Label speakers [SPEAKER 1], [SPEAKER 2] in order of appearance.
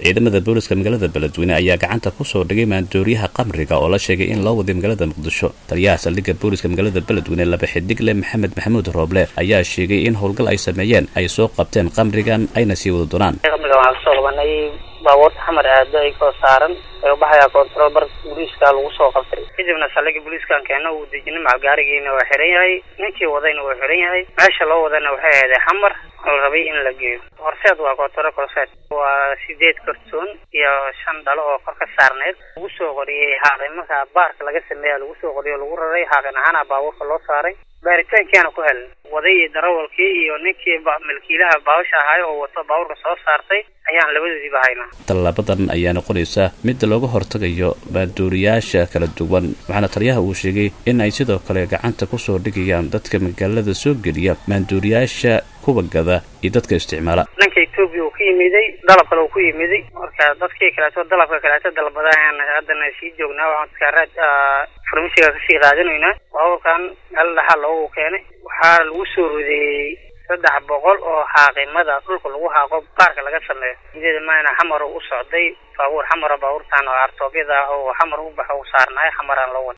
[SPEAKER 1] ciidamada booliska magaalada beledweyne ayaa gacanta kusoo dhigay maandooriyaha qamriga oo la sheegay in loo waday magaalada muqdisho taliyaha saldhigga booliska magaalada beledweyne laba xidigle maxamed maxamuud rooble ayaa sheegay in howlgal ay sameeyeen ay soo qabteen qamrigan ayna sii wada doonaan
[SPEAKER 2] qamrigan waxaan kusoo qabanay baabuurta xamar aado ay koo saaran ee ubaxayaa control bar booliiska lagu soo qabtay kadibna saldhigga booliiskan keena uu dejinay macalgaarigiina waa xiran yahay ninkii wadayna waa xiran yahay meesha loo wadana waxay ahaday xamar la rabay in la geeyo horseed waa kootoro korseed waa sideed kartoon iyo shan dhalo oo kor ka saarneed lagu soo qoriyey haaqin markaa baarka laga sameeya lagu soo qoriyo lagu raray haaqin ahaana baabuurka loo saaray baaritaankiana ku helin waday iyo darawalkii iyo ninkii milkiilaha baawasha ahaay oo wato baabuurka soo saartay ayaan labadoodiiba haynaa
[SPEAKER 1] tallaabadan ayaa noqonaysa mid looga hortagayo maandooriyaasha kala duwan waxaana taliyaha uu sheegay in ay sidoo kale gacanta kusoo dhigayaan dadka magaalada soo geliya maandooriyaasha kuwa gada iyo dadka isticmaala
[SPEAKER 2] dhanka etoobiya uu ka yimiday dalab kale uu ku yimiday marka dadkii kaleeto dalabka kaleeto dalbadahan haddana sii joognaa waxaan dadka raad farmasiga kasii qaadanaynaa baabuurkan meel dhaxal loogu keenay waxaa lagu soo rideeyey saddex boqol oo xaaqimada dhulka lagu haaqo baarka laga sameeyo sideeda maana xamar u socday baabuur xamara baabuurtan oo artoobyada oo xamar u baxo u saarnaay xamaraan loo wada